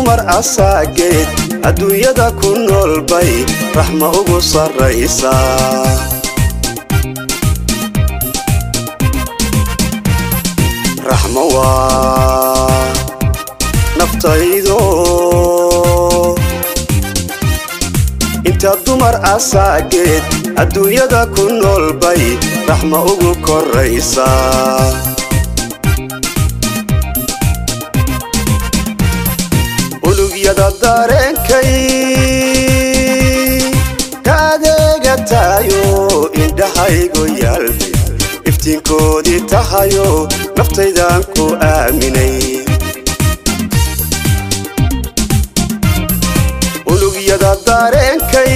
dumar asaageed adduunyada ku nool bay raxma ugu sarraysaa raxmo waa naftaydo inta dumar asaageed adduunyada ku nool bay raxma ugu korraysaa ulugyada dareenkay ka adeegataayo indhahaygu yaalbi iftiinkoodii tahayo naftaydan ku aaminay ulugyada dareenkay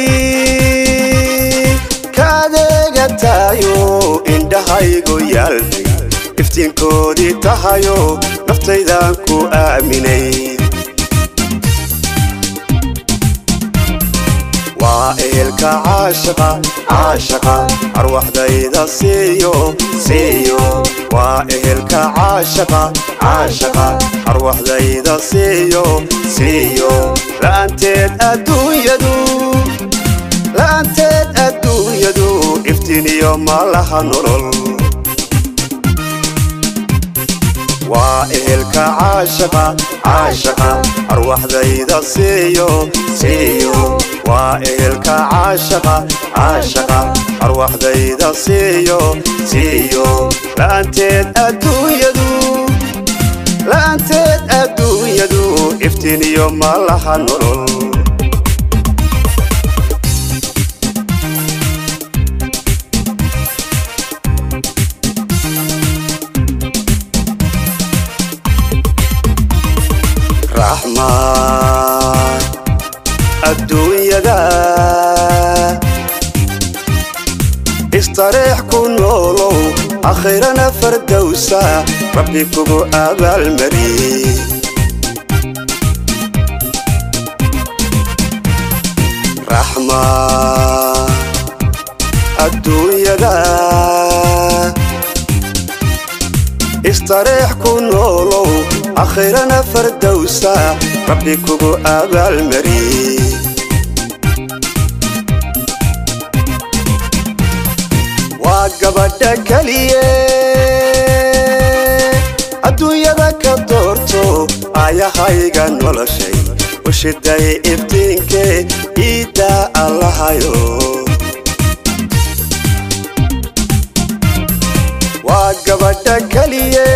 ka adeegataayo indhahaygu yaalbi iftiinkoodii tahayo naftaydan ku aaminay waa ehelka caashaqa caashaqa arwaxdayda siiyo siiyo waa ehelka caashaqa caashaqa arwaxdayda siiyo siiyo la'aanteed adduunyadu la'aanteed adduunyadu iftiiniyo malaha nolol waa ehelka caashaqa caashaqa arwaxdayda siiyo siiyo waa ehelka caashaqa caashaqa arwaxdayda siiyo siiyo la'aanteed adduunyadu la'aanteed adduunyadu iftiiniyo malaha nolol raxmaan adduunyada istareex ku noolow akhirana fardowsa rabbi kugu abaalmariyey raxmaan adduunyada istareex ku noolow akhirana fardowsa rabbi kugu abaalmariyey waa gabadha keliye adduunyada ka doorto aayahayga noloshay u shiday iftiinkee iiddaa allahayo waa gabadha keliye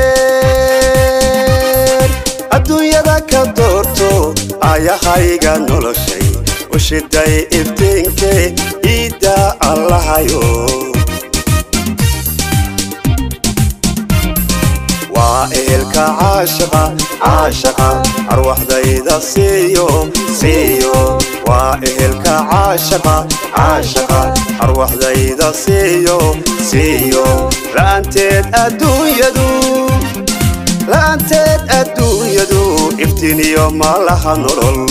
adduunyada ka doorto aayahayga noloshay u shiday iftiinkee iiddaa allahayo waa ehelka caashaqa caashaqa arwaxdayda siiyo siiyo waa ehelka caashaqa caashaqa arwaxdayda siiyo siiyo la'aanteed adduunyadu la'aanteed adduunyadu iftiiniyo malaha nolol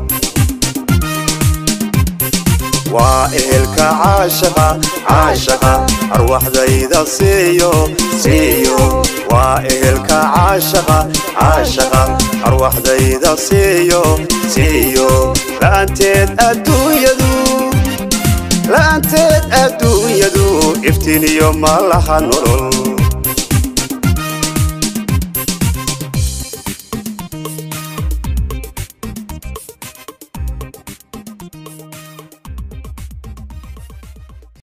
waa ehelka caashaqa caashaqa arwaxdayda siiyo siiyo waa ehelka caashaqa caashaqa arwaxdayda siiyo siiyo la'aanteed adduunyadu la'aanteed adduunyadu iftiiniyo malaha nolol